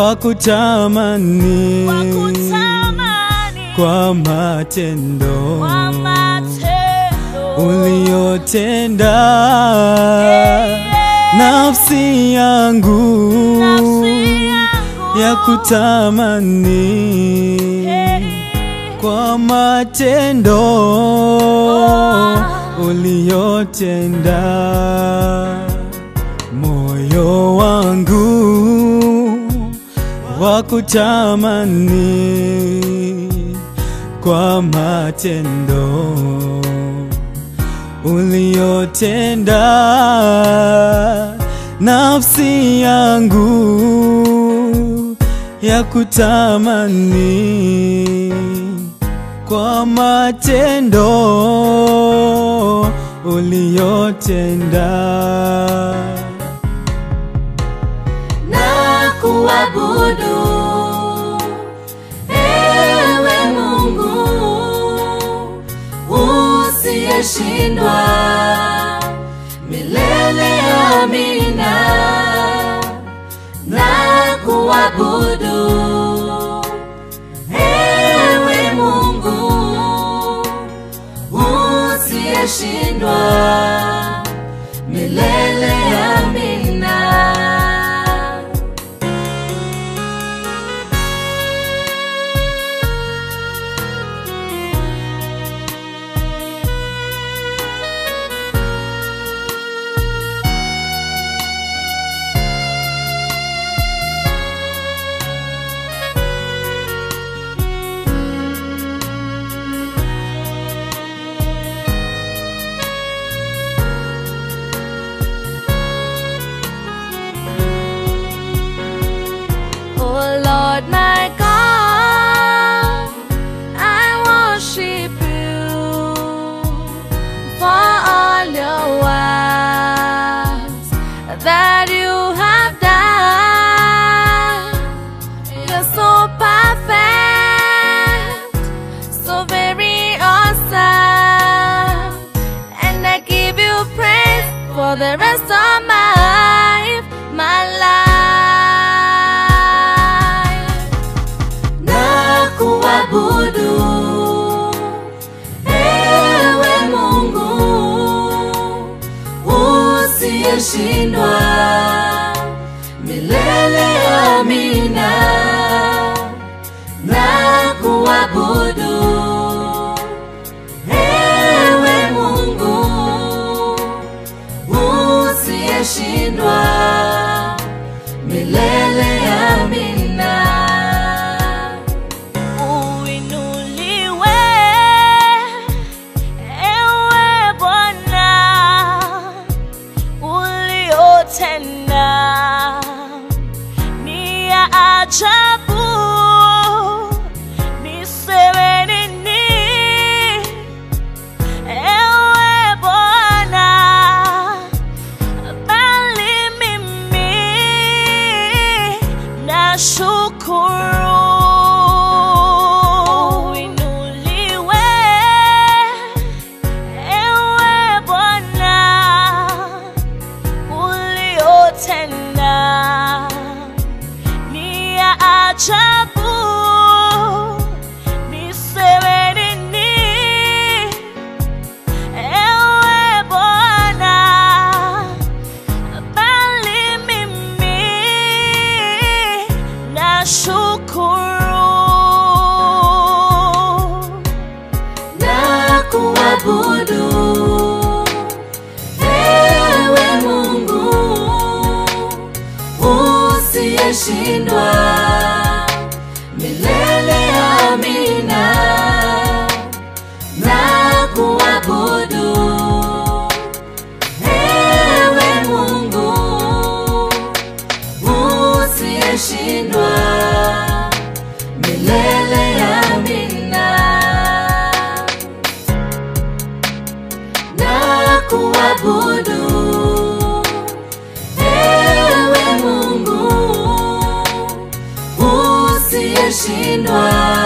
wa kutamani wakutamani kwa matendo kwa matendo uliyotenda yeah. nafsi yangu Nafsi yangu ya kutamani Hey. kwa matendo uliyotenda moyo wangu wa kutamani kwa matendo uliyotenda nafsi yangu ya kutamani kwa matendo uliyotenda na kuabudu ewe Mungu usiyeshindwa milele. Amina, na kuabudu ewe Mungu usiyeshindwa milele. Amina. Oh Lord my God, I worship you for all your works that you have done. You're so perfect, so very awesome, and I give you praise for the rest of my life, my life. Na kuabudu ewe Mungu usiyeshindwa milele. Amina, na kuabudu ewe Mungu usiyeshindwa milele. Amina, uinuliwe ewe Bwana uliotenda ni ya ajabu, niseme nini? Ewe Bwana, bali mimi nashukuru. Uinuliwe ewe Bwana uliotenda ni ya ajabu, niseme nini? Ewe Bwana, bali mimi nashukuru na kuabudu ewe Mungu usiyeshindwa milele. Amina, na kuabudu ewe Mungu usiyeshindwa milele. Amina na kuabudu ewe Mungu usiyeshindwa